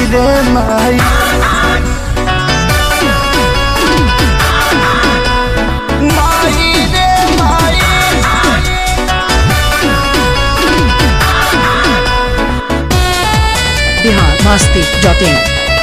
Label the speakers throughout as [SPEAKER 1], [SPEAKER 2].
[SPEAKER 1] रे माई माई रे माई
[SPEAKER 2] बिहार मस्ती डॉट इन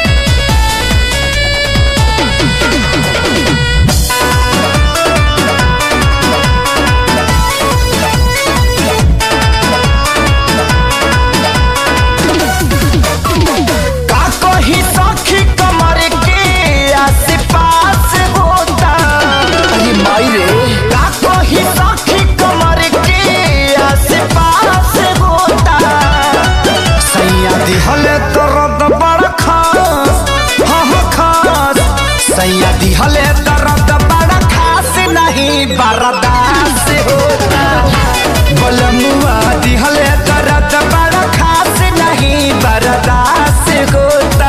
[SPEAKER 1] का कही सखी कमर के आस-पास होता अरे माई रे का कही सखी कमर के आस-पास होता सैया दिहल दर्द बड़ खास हाँ हाँ खास सैया दिहल दर्द बड़ खास नहीं बर्दाश्त होता बलमुआ दिहल दर्द बड़ खास नहीं बर्दाश्त होता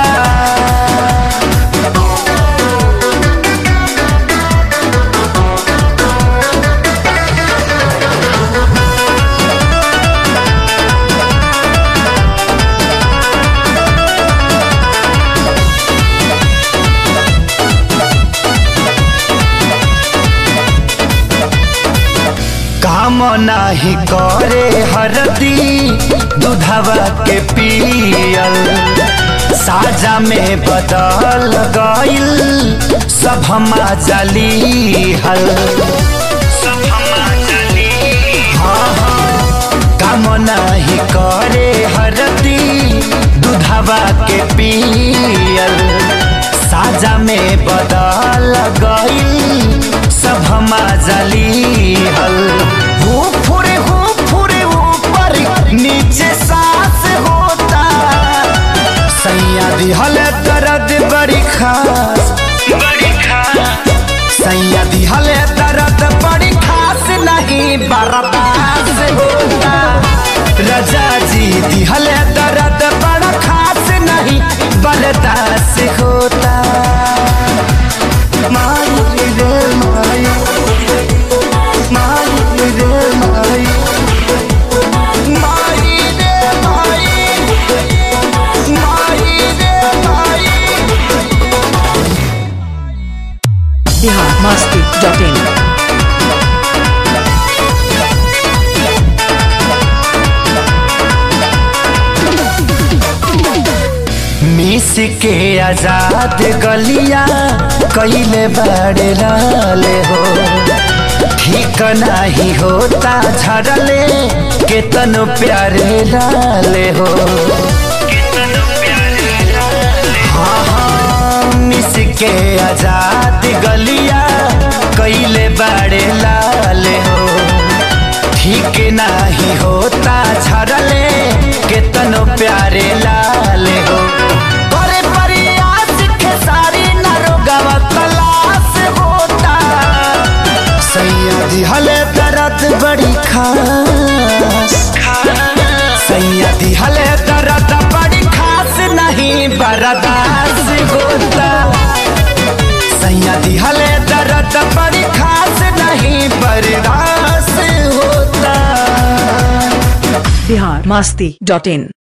[SPEAKER 1] काम नाही करे हरदी दूधवा के पियल साजा में बदल गइल सब हमा जली हल सब हमा जली हाँ हाँ काम नाही करे हरदी दूधवा के पियल साजा में बदल गइल सब हमा जली हल हो फुरे हो फुरे ऊपर नीचे सांस होता सैया दिहल दर्द बड़ी खास बड़ी खास सैया दिहल दर्द बड़ी खास नहीं बर्दाश्त होता रजा जी दिहल दर्द बड़ा खास नहीं बर्दाश्त होता माई रे माई माई रे माई माई रे माई माई रे माई
[SPEAKER 2] बिहार मस्ती डॉट इन
[SPEAKER 1] मिस के आजाद गलिया कैले बड़े लाले हो ठीक नहीं होता झड़ले केतनो प्यारे लाले हो हाँ हाँ मिस के आजाद गलिया कैले बड़े लाले हो ठीक नहीं होता झड़ले केतनो प्यारे लाले हो करे प्रयास खेसारी नरोगवा तलाश होता सैया दिहले दर्द बड़ी खास सैया दिहले दर्द बड़ी खास नहीं बर्दाश्त होता सैया दिहले दर्द बड़ी खास नहीं बर्दाश्त होता
[SPEAKER 2] बिहार मस्ती डॉट इन